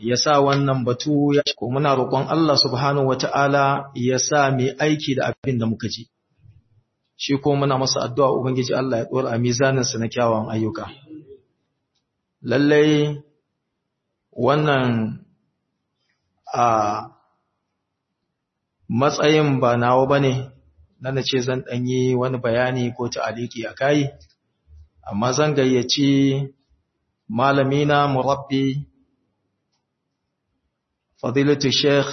ya sa wannan batu ya ko muna roƙon Allah subhanahu wata'ala ya sa mai aiki da abin da muka ji shi ko muna masa addu'a ubangiji Allah ya dora a mizaninsa na kyawawan ayyuka lallai wannan a matsayin ba nawa bane na ce zan ɗanyi wani bayani ko ta'aliki a kai amma zan gayyaci malamina murabbi fadilatu sheikh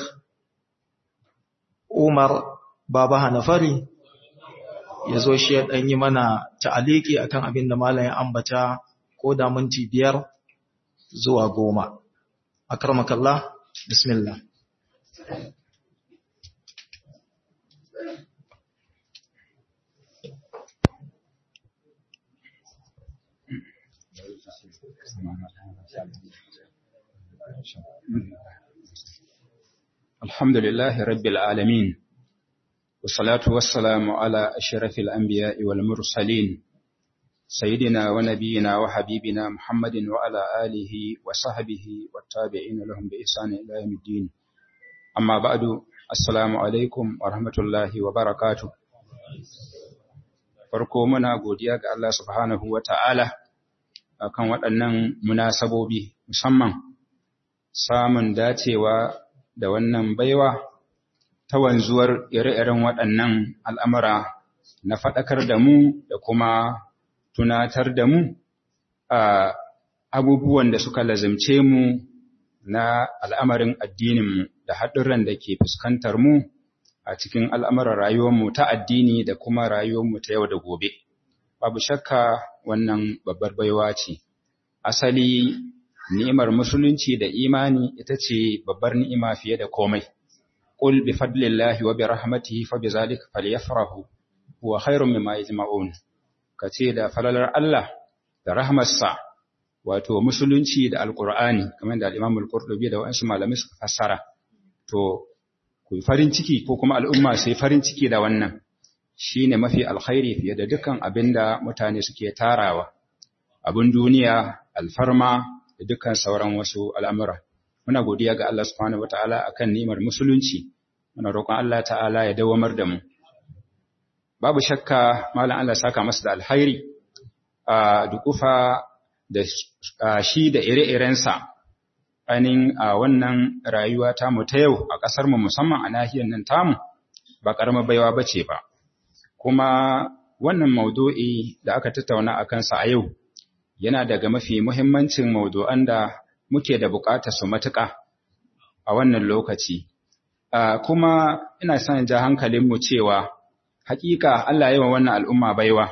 umar baba hanafari ya zo shi ya ɗanyi mana ta'aliki akan abin da malayin ambata ko da minti biyar zuwa goma akramakallah bismillah الحمد لله رب العالمين والصلاة والسلام على أشرف الأنبياء والمرسلين سيدنا ونبينا وحبيبنا محمد وعلى آله وصحبه والتابعين لهم بإحسان إلى يوم الدين أما بعد السلام عليكم ورحمة الله وبركاته farko muna godiya ga Allah subhanahu wa ta'ala akan waɗannan munasabobi musamman samun dacewa da wannan baiwa ta wanzuwar ire-iren waɗannan al'amura na faɗakar da mu da kuma tunatar da mu a abubuwan da suka lazimce mu na al'amarin addininmu da haɗurran da ke fuskantar mu a cikin al'amuran rayuwarmu ta addini da kuma rayuwarmu ta yau da gobe. Babu shakka wannan babbar baiwa ce. Asali ni'imar musulunci da imani ita ce babbar ni'ima fiye da komai. Qul bi fadlillahi wa bi rahmatihi fa bi zalika falyafrahu huwa khairun mimma yajma'un. Kace da falalar Allah da rahmarsa wato musulunci da alqur'ani kamar da al-Imam al-Qurtubi da wasu malamai suka fassara. To ku farin ciki ko kuma al'umma sai farin ciki da wannan shine mafi alkhairi fiye da dukkan abinda mutane suke tarawa. Abin duniya, alfarma da dukkan sauran wasu al'amura. Muna godiya ga Allah subhanahu wata'ala a kan nimar musulunci, muna roƙon Allah ta'ala ya dawamar da mu. Babu shakka Malam Allah saka masa da alhairi a dukufa da shi da ire-irensa ainihin a wannan rayuwa tamu ta yau a ƙasarmu musamman a nahiyar nan tamu ba ƙaramar baiwa ba ce ba. Kuma wannan maudu'i da aka tattauna a kansa a yau yana daga mafi muhimmancin maudu'an da muke da buƙatar su matuƙa a wannan lokaci. Kuma ina son ja hankalinmu cewa haƙiƙa Allah yawan wannan al'umma baiwa,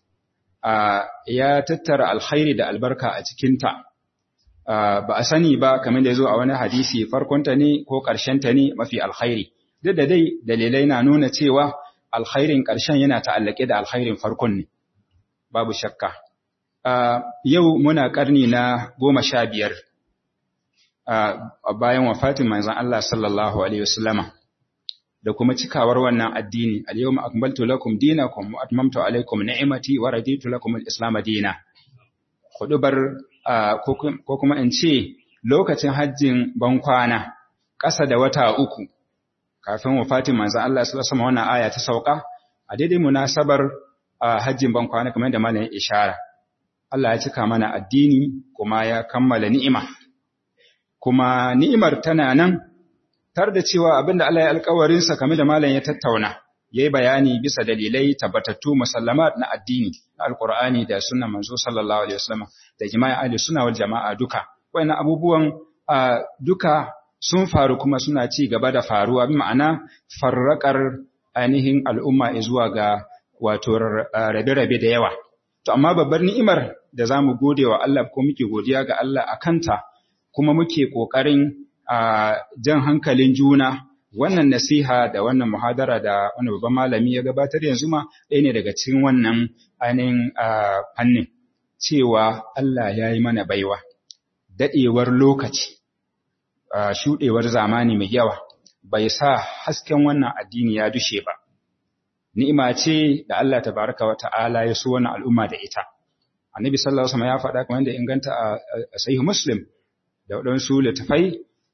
ya tattara alkhairi da albarka a cikinta, ba a sani ba kamar da ya zo a wani hadisi farkonta ne ko ƙarshenta ne mafi alkhairi. Duk da dai dalilai na nuna cewa alkhairin ƙarshen yana ta'allake da alkhairin farkon ne, babu shakka. Uh, yau muna ƙarni na goma sha biyar uh, bayan wafatin manzan Allah sallallahu Alaihi wasallama da kuma cikawar wannan addini al-yau ma'akmaltu lakum dinakum wa atmamtu alaikum ni'imati wa raditu lakum al-islam dina hudubar uh, ko kuma in ce lokacin hajjin bankwana ƙasa da wata uku kafin wafatin manzan Allah sallallahu Alaihi wasallama wannan aya ta sauka a daidai munasabar hajjin bankwana kamar da malamin ishara Allah ya cika mana addini kuma ya kammala ni'ima. Kuma ni'imar tana nan, tar da cewa abinda Allah ya alkawarinsa kame da malam ya tattauna, ya yi bayani bisa dalilai tabbatattu musallamat na addini, na Alƙur'ani da sunan manzo sallallahu Alaihi wasallam da jima'i ahli suna wal jama'a duka. Wannan abubuwan duka sun faru kuma suna ci gaba da faruwa, bi ma'ana farraƙar ainihin al'umma zuwa ga wato rabe-rabe da yawa. To, amma babbar ni'imar da za mu gode wa Allah ko muke godiya ga Allah a kanta, kuma muke ƙoƙarin jan hankalin juna wannan nasiha da wannan muhadara da wani babban malami ya gabatar yanzu ma ɗaya ne daga cikin wannan ainihin fannin cewa Allah ya yi mana baiwa, daɗewar lokaci, shuɗewar zamani mai yawa, bai sa hasken wannan addini ya dushe ba. ni'ima ce da Allah tabaraka wa ta'ala ya so wannan al'umma da ita. Annabi sallallahu alaihi wasallam ya faɗa kamar da inganta a sahih Muslim da waɗansu littafai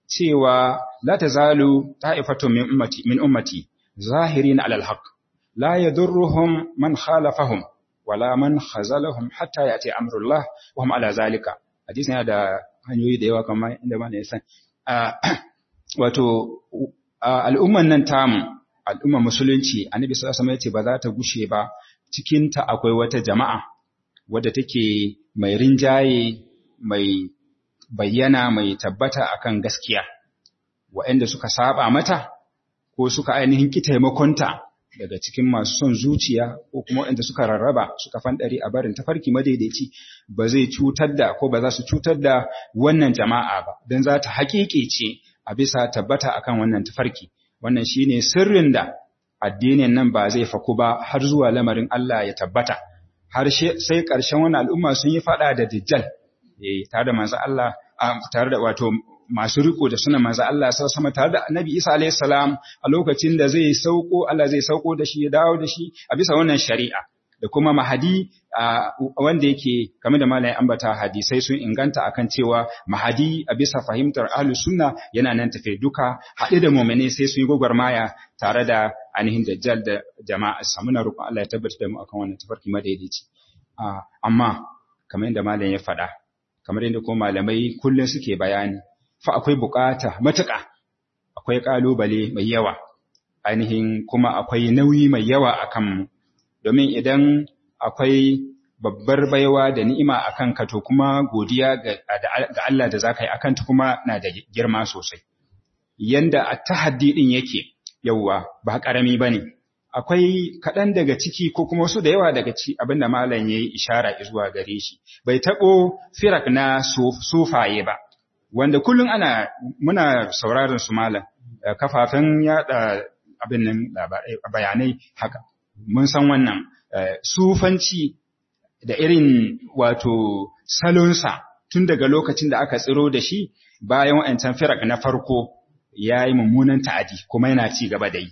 cewa la tazalu ta'ifatu min ummati min ummati zahirin alal haqq la yadurruhum man khalafahum wala man khazalahum hatta yati amrullah wa hum ala zalika hadisi yana da hanyoyi da yawa kamar inda mana ya san wato al'umman nan tamu al'umman musulunci annabi sallallahu alaihi wasallam yace ba za ta gushe ba cikin ta akwai wata jama'a wadda take mai rinjaye mai bayyana mai tabbata akan gaskiya waɗanda suka saba mata ko suka ainihin ki taimakonta daga cikin masu son zuciya ko kuma waɗanda suka rarraba suka fanɗari a barin tafarki madaidaici ba zai cutar da ko ba za su cutar da wannan jama'a ba don za ta haƙiƙe ce a bisa tabbata akan wannan tafarki wannan shine sirrin da addinin nan ba zai faku ba har zuwa lamarin Allah ya tabbata har sai ƙarshen wani al'umma sun yi faɗa da dajjal eh tare da manzo Allah tare da wato masu riko da suna manzo Allah sai sama tare da Annabi Isa alayhi salam a lokacin da zai sauko Allah zai sauko da shi ya dawo da shi a bisa wannan shari'a da kuma mahadi wanda yake kamar da malayin ambata hadisai sun inganta akan cewa mahadi a bisa fahimtar ahlus sunna yana nan tafe duka haɗe da mu'mini sai sun yi gwagwarmaya tare da ainihin dajjal da jama'a samuna roƙon Allah ya tabbata da mu akan wannan tafarki madaidaici amma kamar yadda malayin ya faɗa kamar yadda kuma malamai kullum suke bayani fa akwai bukata matuƙa akwai ƙalubale mai yawa ainihin kuma akwai nauyi mai yawa a kanmu domin idan akwai babbar baiwa da ni'ima a kanka to kuma godiya ga Allah da za ka yi a kanta kuma na da girma sosai yanda a tahaddi ɗin yake yauwa ba ƙarami ba ne akwai kaɗan daga ciki ko kuma wasu da yawa daga ci abinda malam ya yi ishara zuwa gare shi bai taɓo firak na sufaye ba wanda kullum ana muna sauraron su malam kafafen yada abin nan bayanai haka mun san wannan sufanci da irin wato salonsa tun daga lokacin da aka tsiro da shi bayan wa'ancan firak na farko ya yi mummunan ta'adi kuma yana ci gaba da yi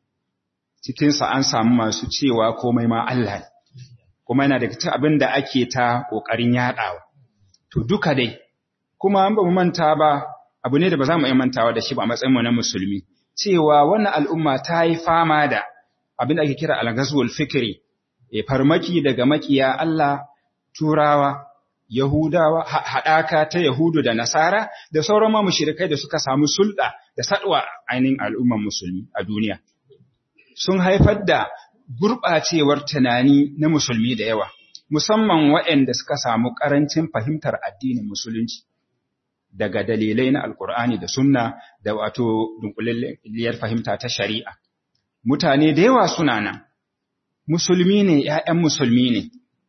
cikinsa an samu masu cewa komai ma Allah kuma yana daga cikin abin da ake ta ƙoƙarin yaɗawa to duka dai kuma an ba mu manta ba abu ne da ba za mu iya mantawa da shi ba a matsayinmu na musulmi cewa wannan al'umma ta yi fama da abin da ake kira al-ghazwul fikri e farmaki daga makiya Allah turawa yahudawa haɗaka ta yahudu da nasara da sauran ma mushrikai da suka samu sulɗa da sadwa ainihin al'umman musulmi a duniya sun haifar da gurɓacewar tunani na musulmi da yawa musamman waɗanda suka samu ƙarancin fahimtar addinin musulunci daga dalilai na alkur'ani da sunna da wato dunkulalliyar fahimta ta shari'a mutane da yawa suna nan musulmi ne ‘ya'yan musulmi ne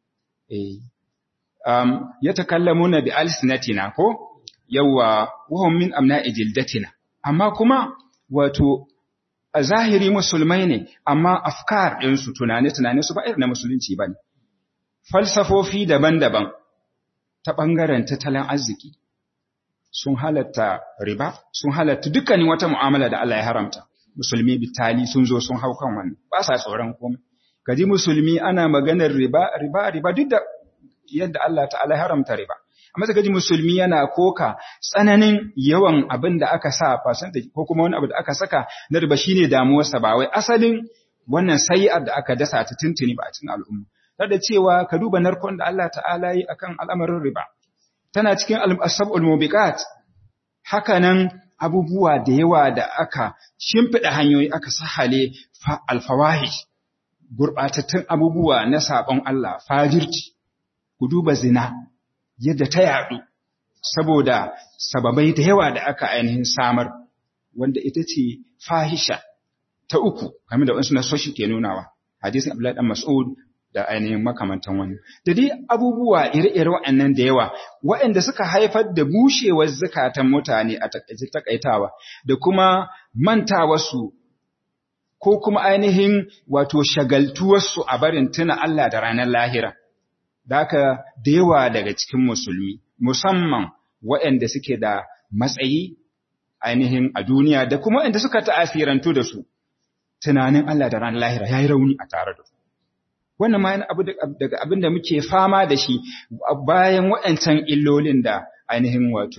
um, ya takallamu na bi alisinatina ko yawa wahon min amna ijildatina amma kuma wato a zahiri musulmai ne amma afkar ɗinsu tunane-tunane su ba irin na musulunci ba ne falsafofi daban-daban ta ɓangaren tattalin arziki sun halatta riba sun halatta dukkanin wata mu'amala da Allah ya haramta musulmi bitali sun zo sun hau kan wannan ba sa tsoron komai kaji musulmi ana maganar riba riba riba duk da yadda Allah ta'ala ya haramta riba amma kaji musulmi yana koka tsananin yawan abin da aka sa percentage ko kuma wani abu da aka saka na riba shine damuwarsa ba wai asalin wannan sayi'ar da aka dasa ta tuntuni ba a cikin al'umma da cewa ka duba narkon da Allah ta'ala yi akan al'amarin riba tana cikin al-asabul mubiqat hakanan abubuwa da yawa da aka shimfida hanyoyi aka sahale alfawahish gurbatattun abubuwa na sabon Allah fajirci ku duba zina yadda ta yadu saboda sababai da yawa da aka ainihin samar wanda ita ce fahisha ta uku kamar da wasu nasoshi ke nunawa hadisin Abdullahi dan Mas'ud da ainihin makamantan wani. Da dai abubuwa ire-ire waɗannan da yawa, waɗanda suka haifar da bushewar zukatan mutane a takaitawa, da kuma mantawarsu ko kuma ainihin wato shagaltuwarsu a barin tuna Allah da ranar lahira. Da haka da yawa daga cikin musulmi, musamman waɗanda suke da matsayi ainihin a duniya da kuma waɗanda suka ta'asirantu da su, tunanin Allah da ranar lahira ya yi rauni a tare da su. wannan ma yana abu daga abin da muke fama da shi bayan waɗancan illolin da ainihin wato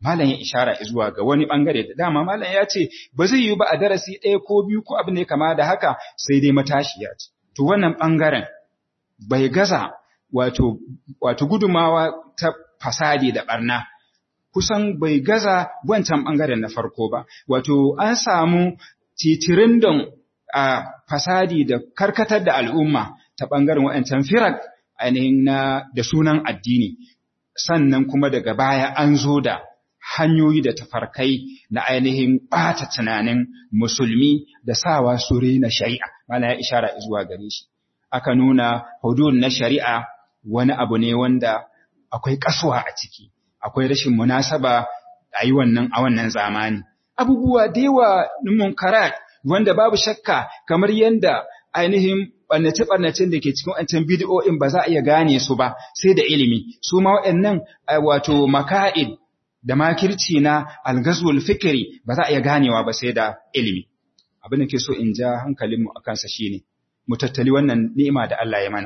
malam ya ishara zuwa ga wani bangare da dama malam ya ce ba zai yi ba a darasi ɗaya ko biyu ko abin da ya kama da haka sai dai matashiya ce to wannan bangaren bai gaza wato wato gudumawa ta fasadi da barna kusan bai gaza wancan bangaren na farko ba wato an samu titirin don a fasadi da karkatar da al'umma ta bangaren waɗancan firak ainihin na da sunan addini sannan kuma daga baya an zo da hanyoyi da tafarkai na ainihin ɓata tunanin musulmi da sawa su na shari'a mana ya ishara zuwa gare shi aka nuna hudud na shari'a wani abu ne wanda akwai kasuwa a ciki akwai rashin munasaba a yi wannan a wannan zamani abubuwa da yawa munkarat wanda babu shakka kamar yanda ainihin ɓarnace-ɓarnacen da ke cikin wancan bidiyo'in ba za a iya gane su ba sai da ilimi su ma waɗannan wato maka'id da makirci na algazwul fikiri ba za a iya ganewa ba sai da ilimi abin da ke so in ja hankalinmu a kansa shine mu tattali wannan ni'ima da Allah ya mana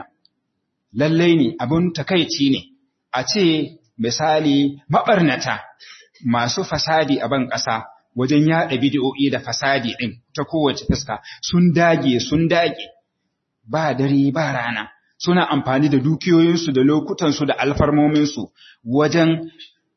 lallai ne abin takaici ne a ce misali maɓarnata masu fasadi a ban ƙasa wajen yaɗa bidiyo'i da fasadi ɗin ta kowace fuska sun dage sun dage ba dare ba rana suna amfani da dukiyoyinsu da lokutansu da alfarmominsu wajen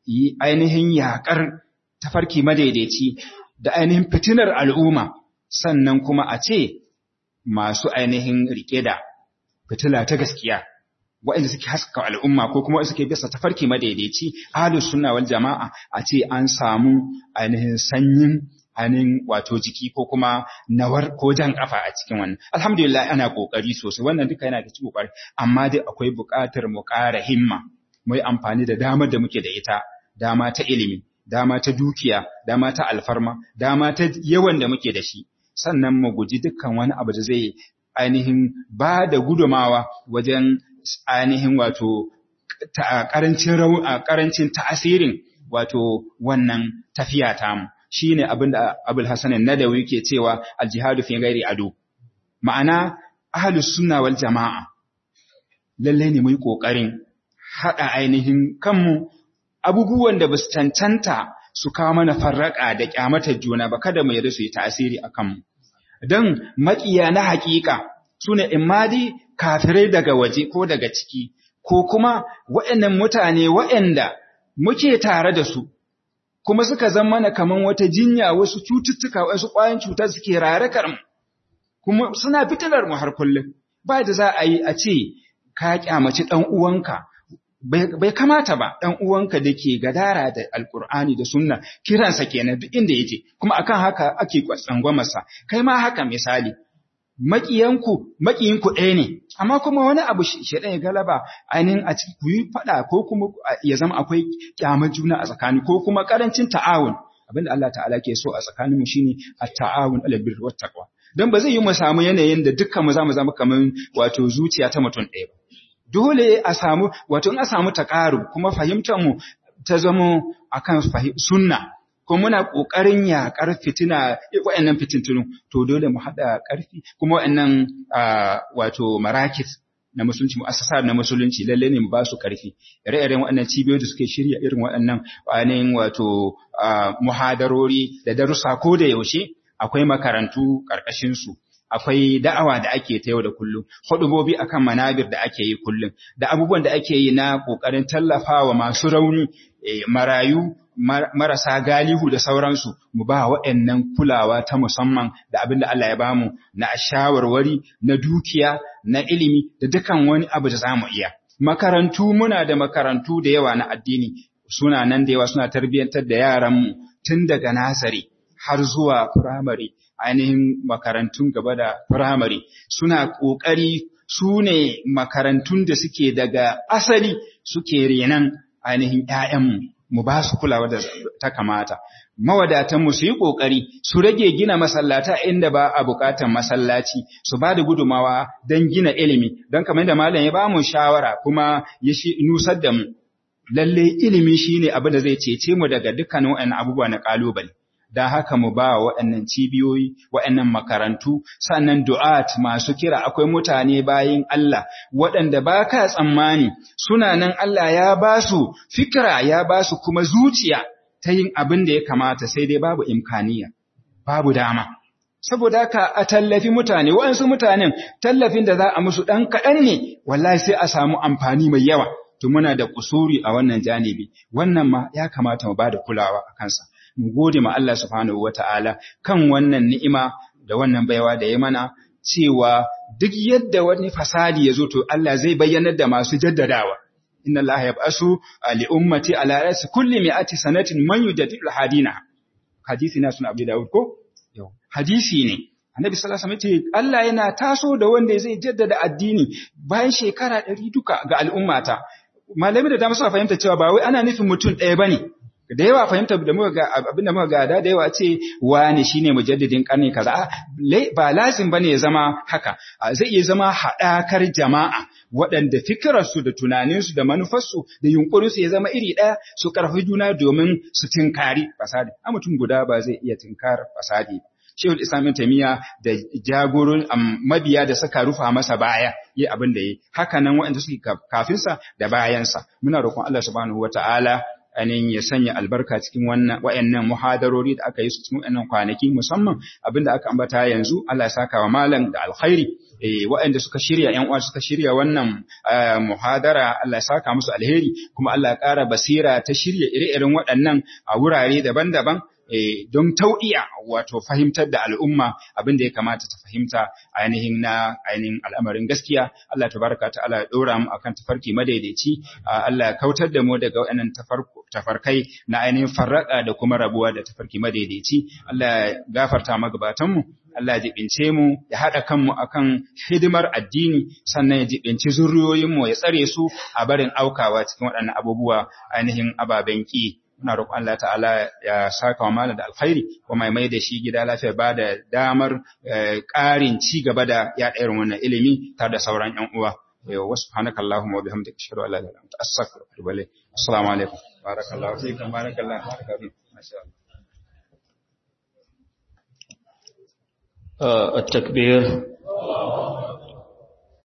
ainihin yaƙar tafarki madaidaici da ainihin fitinar al'umma sannan kuma a ce masu ainihin riƙe da fitila ta gaskiya waɗanda suke haska al'umma ko kuma suke bisa tafarki madaidaici ahlus sunna wal jama'a a ce an samu ainihin sanyin ainihin wato jiki ko kuma nawar ko jan kafa a cikin wannan alhamdulillah ana kokari sosai wannan duka yana da cikin kokari amma dai akwai buƙatar mu ƙara himma mu yi amfani da damar da muke da ita dama ta ilimi dama ta dukiya dama ta alfarma dama ta yawan da muke da shi sannan mu guji dukkan wani abu da zai ainihin ba da gudumawa wajen ainihin wato karancin karancin ta'asirin wato wannan tafiya tamu shine abin da Abul Hasan Nadawi ke cewa al-jihadu fi ghairi adu ma'ana ahlus sunna wal jama'a lalle ne mu yi kokarin hada ainihin kanmu abubuwan da basu cancanta su kawo mana farraka da kyamatar juna ba kada mu yarda su yi tasiri akan mu dan makiya na hakika sune imadi kafirai daga waje ko daga ciki ko kuma waɗannan mutane waɗanda muke tare da su kuma suka zama mana kaman wata jinya wasu cututtuka wasu ƙwayan cuta suke rarakar mu kuma suna fitilar mu har kullum ba da za a yi a ce ka kyamaci ɗan uwanka bai kamata ba ɗan uwanka da ke gadara da alkur'ani da sunna kiransa kenan duk inda yake kuma akan haka ake tsangwamarsa kai ma haka misali maƙiyanku maƙiyinku ɗaya ne amma kuma wani abu shaɗan ya galaba ainihin a cikin ku yi faɗa ko kuma ya zama akwai ƙyamar juna a tsakani ko kuma ƙarancin ta'awun abinda Allah ta'ala ke so a tsakaninmu shine at-ta'awun alal birri wat taqwa dan ba zai yi mu samu yanayin da dukkan mu zamu zama kaman wato zuciya ta mutum ɗaya ba dole a samu wato in a samu taqarub kuma fahimtar mu ta zama akan sunna ko muna ƙoƙarin yaƙar fitina waɗannan fitintunun to dole mu haɗa ƙarfi kuma waɗannan wato marakit na musulunci mu'assasa na musulunci lalle ne mu ba su ƙarfi ire-iren waɗannan cibiyoyi da suke shirya irin waɗannan ainihin wato muhadarori da darussa ko da yaushe akwai makarantu ƙarƙashin su akwai da'awa da ake ta yau da kullum hudubobi akan manabir da ake yi kullum da abubuwan da ake yi na ƙoƙarin tallafawa masu rauni marayu marasa galihu da sauransu mu ba waɗannan kulawa ta musamman da abin da Allah ya bamu na shawarwari na dukiya na ilimi da dukan wani abu da zamu iya makarantu muna da makarantu da yawa na addini suna nan da yawa suna tarbiyyantar da yaranmu tun daga nasari har zuwa firamare ainihin makarantun gaba da firamare suna ƙoƙari su ne makarantun da suke daga asali suke renan ainihin ‘ya'yanmu mu ba su kulawa da ta kamata. Mawadatanmu su yi ƙoƙari su rage gina masallata inda ba a buƙatar masallaci, su ba da gudumawa don gina ilimi, don kamar da malam ya ba mu shawara kuma ya shi nusar da mu. Lalle ilimi shi ne abin da zai cece mu daga dukkanin waɗannan abubuwa na ƙalubale. Don haka mu ba wa waɗannan cibiyoyi, waɗannan makarantu, sannan du'at masu kira akwai mutane bayin Allah, waɗanda ba ka tsammani suna nan Allah ya ba su fikira ya ba su kuma zuciya ta yin abin da ya kamata sai dai babu imkaniya babu dama saboda haka a tallafi mutane waɗansu mutanen tallafin da za a musu ɗan kaɗan ne wallahi sai a samu amfani mai yawa to muna da kusuri a wannan janibi wannan ma ya kamata mu bada kulawa a kansa mu gode ma Allah subhanahu wata'ala kan wannan ni'ima da wannan baiwa da ya mana cewa duk yadda wani fasadi ya zo to Allah zai bayyanar da masu jaddadawa inna Allah yab'asu li ummati ala ra'si kulli mi'ati sanatin man yujaddidu hadina hadisi na sunan Abu Dawud ko hadisi ne annabi sallallahu alaihi wasallam ce Allah yana taso da wanda zai jaddada addini bayan shekara 100 duka ga al'ummata malami da dama suna fahimta cewa ba wai ana nufin mutum ɗaya bane da yawa fahimta da muka ga abin da muka gada da yawa ce wani shine mujaddidin karni kaza ba lazim bane ya zama haka zai iya zama haɗakar jama'a waɗanda fikirarsu da tunaninsu da manufarsu da yunkurinsu ya zama iri ɗaya su ƙarfi juna domin su tinkari fasadi a mutum guda ba zai iya tinkar fasadi Shehul Islam Taimiyya da jagorin mabiya da suka rufa masa baya yi abin da yi haka nan waɗanda suke kafinsa da bayansa muna roƙon Allah subhanahu wataala anin ya sanya albarka cikin wannan wayannan muhadarori da aka yi su cikin wannan kwanaki musamman abinda aka ambata yanzu Allah ya saka wa malam da alkhairi eh waɗanda suka shirya ƴan uwa suka shirya wannan muhadara Allah ya saka musu alheri kuma Allah ya ƙara basira ta shirya ire-iren waɗannan a wurare daban-daban don tau'iya wato fahimtar da al'umma abin da ya kamata ta fahimta ainihin na ainihin al'amarin gaskiya Allah tabaraka ta'ala ya dora mu akan tafarki madaidaici Allah ya kautar da mu daga waɗannan tafarkai na ainihin farraka da kuma rabuwa da tafarki madaidaici Allah ya gafarta magabatan mu Allah ya jibince mu ya haɗa kanmu akan hidimar addini sannan ya jibinci zuriyoyin mu ya tsare su a barin aukawa cikin waɗannan abubuwa ainihin ababen ki muna roƙon Allah ta'ala ya saka wa malam da alkhairi kuma mai da shi gida lafiya ba da damar ƙarin ci gaba da yaɗa irin wannan ilimi tare da sauran ƴan uwa wa subhanaka allahumma wa bihamdika ashhadu an la ilaha illa anta astaghfiruka wa atubu ilayk assalamu alaikum barakallahu fiikum barakallahu fiikum masha Allah التكبير